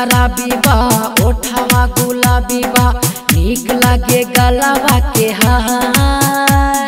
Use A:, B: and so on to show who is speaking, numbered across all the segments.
A: शराबी बा ओठवा गुलाबी बा नीक लागे गलावा के हार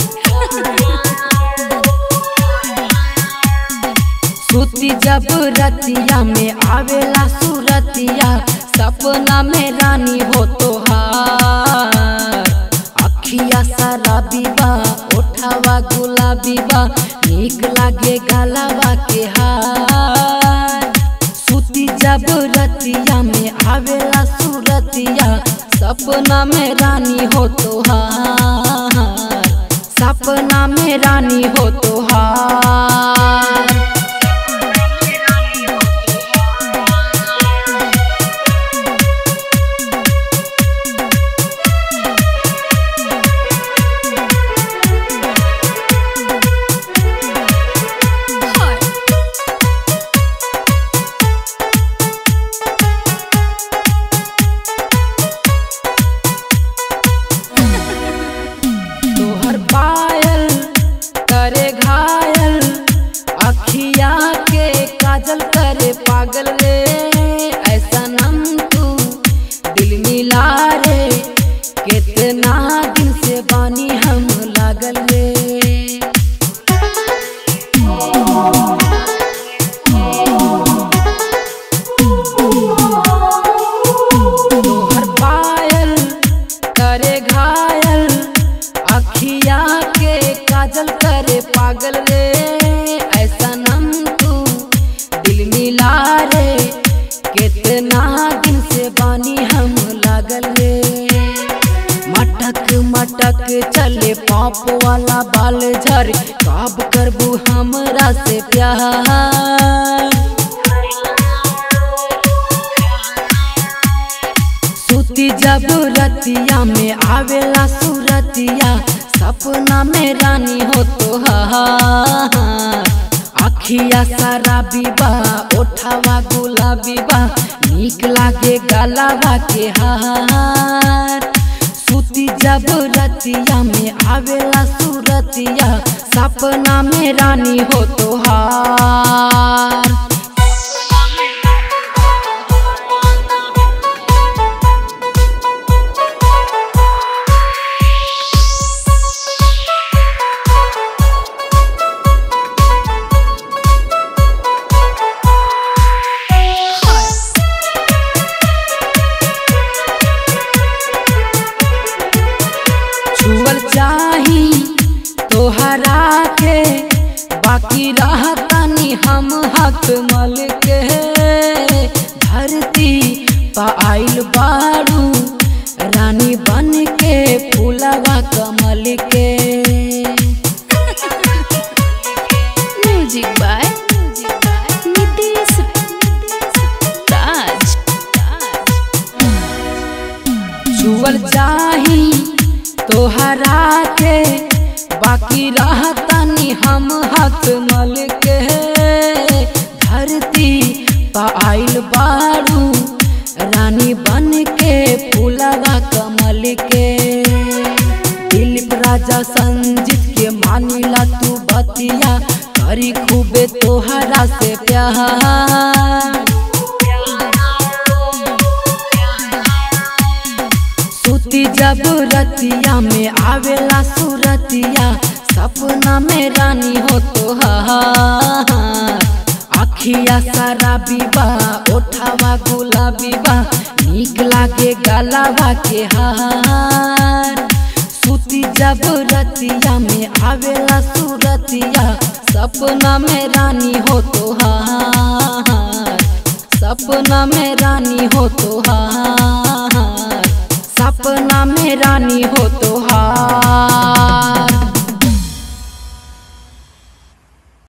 A: सुती जब रतिया में आवेला सुरतिया सपना में रानी हो तोहार अखिया शराबी बा ओठवा गुलाबी बा नीक लागे गलावा के हार सुती जब रतिया में आवेला सुरतिया सपना में रानी हो तोहार सपना में रानी हो तोहार तोहर पायल करे घायल अखिया के काजल करे पागल रे ऐसा नम तू दिल मिला रे कितना दिन से बानी हम लागल रे तोहर पायल करे घायल अखिया के काजल करे पागल रे ऐसा नम तू दिल मिला रे कितना दिन से बानी हम लागल रे मटक मटक चले पाप वाला बाल झर कब करबू हमरा से प्यार सुती जब रतिया में आवेला सुरतिया सपना में रानी हो तोहार अखिया शराबी बा ओठवा गुलाबी बा नीक लागे गलावा के हार सुती जब रतिया में आवेला सुरतिया सपना में रानी हो तोहार छुअल चाही तोहरा के बाकी रहतनी हम हक मल के धरती पा आइल बारू रानी बन के फूलवा कमल के
B: म्यूजिक बाय नितेश राज
A: छुअल चाही तोहरा के बाकी रहतनी हम हक मल के धरती पा आइल बारू रानी बन के फूलवा कमल के दिलीप राजा संजीत के मानिला तू बतिया करी खूबे तोहरा से प्यार सुती जब रतिया में आवेला सुरतिया सपना में रानी हो तोहार अखिया शराबी बा ओठवा गुलाबी बा नीक लागे गलावा के हार सुती जब रतिया में आवेला सुरतिया सपना में रानी हो तोहार सपना में रानी हो तोहार सपना में रानी हो तो